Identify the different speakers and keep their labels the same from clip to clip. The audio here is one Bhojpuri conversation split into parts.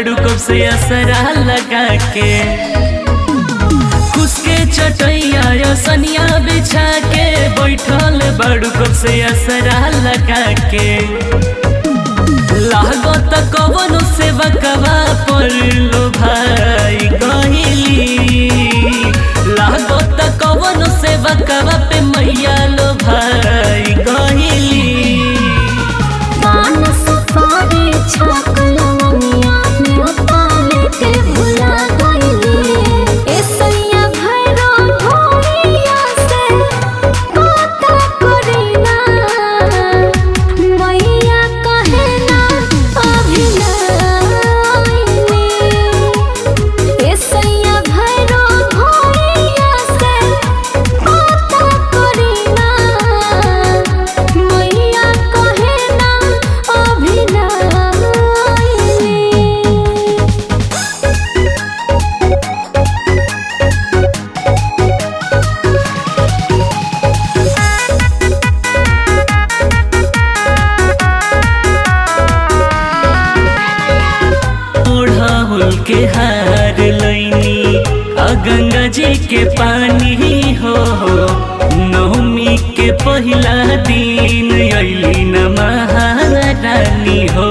Speaker 1: बाड़ू कब से असरा लगा के उसके चटैया या सनिया बिछा के बैठल बाड़ू कब से असरा लगा के लागत कवनो से बकवा पर लो भाई कहली लागत कवनो से बकवा पे मैया लो भाई कहली
Speaker 2: पान सुपारी छकलवनिया न्योता लेके भुला गइली एसैया भैरो भोरिया से बात करिना मैया कहे ना अभी नाइनी एसैया भैरो भोरिया से बात करिना मैया कहे ना अभी नाइनी
Speaker 1: ओढ़ाहुल के हार लैनी आ गंगा जी के पानी हो नवमी के पहिला दिन अली न महारानी हो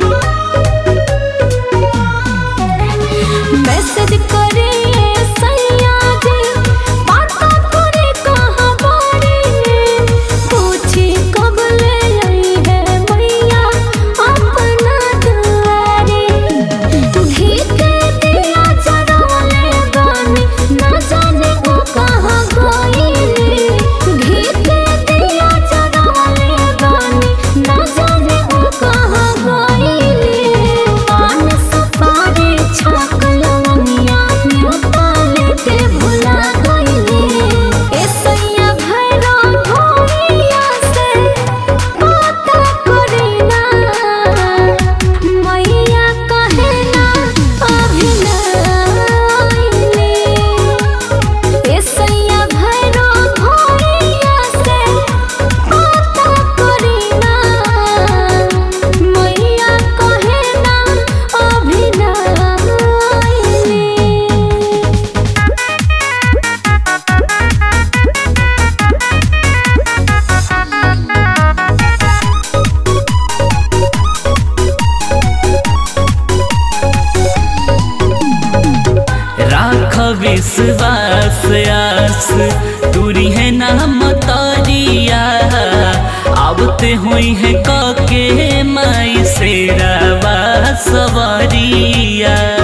Speaker 2: मैसेज करे सैया जी बात करे कहाँ बारी पूछी कब ले आई है मैया अपना दुआरे घी के दिया जरौले बानी न जाने वो कहाँ गइली घी के दिया जरौले बानी न जाने वो कहाँ गइली पान सुपारी छकलवनिया न्योता लेके भुला गइली एसैया भैरो भोरिया से बात करिना मैया कहे ना अभी नाइनी एसैया भैरो भोरिया से बात करिना मैया कहे ना अभी नाइनी
Speaker 1: राख विश्वास आस दूरी है नाम तरिया आवते हुई है कके माई से सवरिया